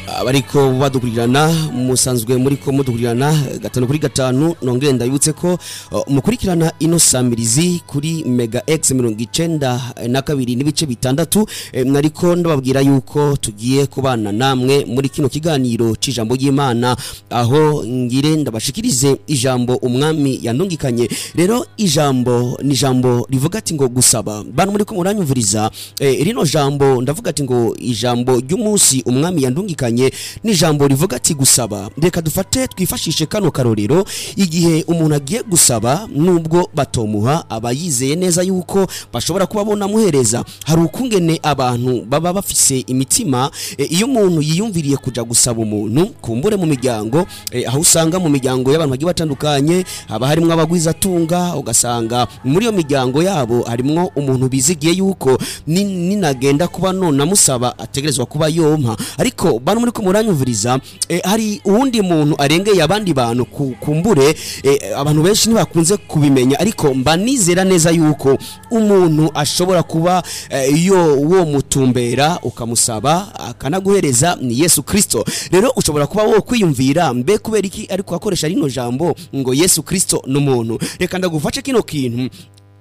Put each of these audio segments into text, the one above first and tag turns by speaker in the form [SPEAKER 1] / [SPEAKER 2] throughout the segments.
[SPEAKER 1] abariko badukurirana musanzwe muriko mudukurirana gatanu kuri gatanu nongere ndabibutse ko uh, mukurikirana ino samirizi kuri mega x mirongo icenda na kabiri n'ibice bitandatu eh, nariko ndababwira yuko tugiye kubana namwe muri kino kiganiro c'ijambo ry'imana aho ngire ndabashikirize ijambo umwami yandungikanye rero ijambo ni ijambo rivuga ati ngo gusaba bantu muriko muranyumviriza eh, rino jambo ndavuga ati ngo ijambo ry'umunsi umwami yandungikanye ni ijambo rivuga ati gusaba reka dufate twifashishe kano karorero igihe umuntu agiye gusaba nubwo batomuha aba yizeye neza yuko bashobora kuba bonamuhereza hari ukungene abantu baba bafise imitima e, iyo umuntu yiyumviriye kuja gusaba umuntu kumbure mu miryango e, aho usanga mu miryango y'abantu bagiye batandukanye haba harimwo abagwizatunga ugasanga muri iyo miryango yabo harimwo umuntu bizigiye yuko ni- ninagenda kuba none amusaba ategerezwa kuba yompa ariko bantu muri ko muranyumviriza eh, hari uwundi muntu arengeye abandi bantu ku- kumbure eh, abantu benshi ntibakunze kubimenya ariko mba nizera neza yuko umuntu ashobora kuba eh, iyo wo mutumbera ukamusaba akanaguhereza ni Yesu Kristo rero ushobora kuba wo kwiyumvira mbe kubera iki ariko akoresha rino jambo ngo Yesu Kristo n'umuntu reka ndagufashe kino kintu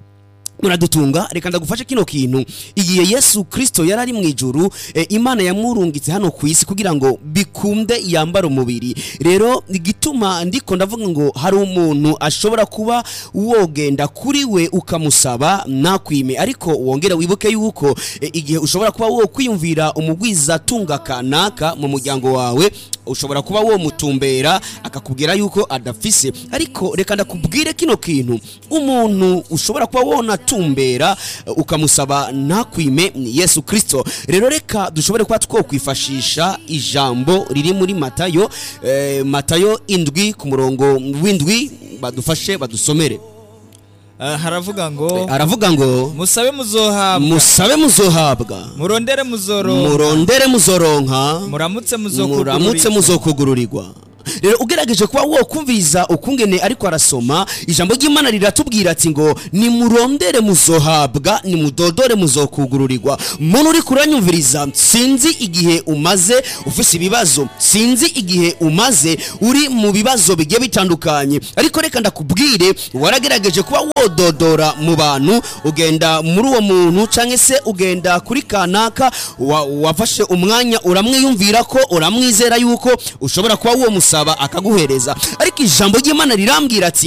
[SPEAKER 1] muradutunga reka ndagufashe kino kintu igihe yesu kristo yari ari mu ijuru e, imana yamurungitse hano ku isi kugira ngo bikunde yambare umubiri rero igituma ndiko ndavuga ngo hari umuntu ashobora kuba wogenda kuri we ukamusaba nakwime ariko wongere wibuke yuko e, igihe ushobora kuba wo kwiyumvira umugwizatunga kanaka mu muryango wawe ushobora kuba wo mutumbera akakubwira yuko adafise ariko reka ndakubwire kino kintu umuntu ushobora kuba wona tumbera uh, ukamusaba ntakwime ni Yesu Kristo rero reka dushobore kuba twokwifashisha ijambo riri muri Matayo eh, Matayo indwi ku murongo w'indwi badufashe badusomere
[SPEAKER 2] Ah, haravuga ngo
[SPEAKER 1] aravuga ngo
[SPEAKER 2] musabe muzohabwa
[SPEAKER 1] musabe muzohabwa
[SPEAKER 2] murondere muzoronka
[SPEAKER 1] murondere muzoronka
[SPEAKER 2] muramutse
[SPEAKER 1] muramutse
[SPEAKER 2] muzokugurirwa
[SPEAKER 1] muzokugururirwa rero ugerageje kuba wokumviriza ukungene ariko arasoma ijambo ry'imana riratubwira ati ngo nimurondere muzohabwa nimudodore muzokugururirwa muntu uri kuranyumviriza sinzi igihe umaze ufise ibibazo sinzi igihe umaze uri mu bibazo bigiye bitandukanye ariko reka ndakubwire waragerageje kuba wododora mu bantu ugenda muri uwo muntu canke se ugenda kuri kanaka wa- wafashe umwanya uramwiyumvira ko uramwizera yuko ushobora kuba uwo musaba akaguhereza ariko ijambo ry'imana rirambwira ati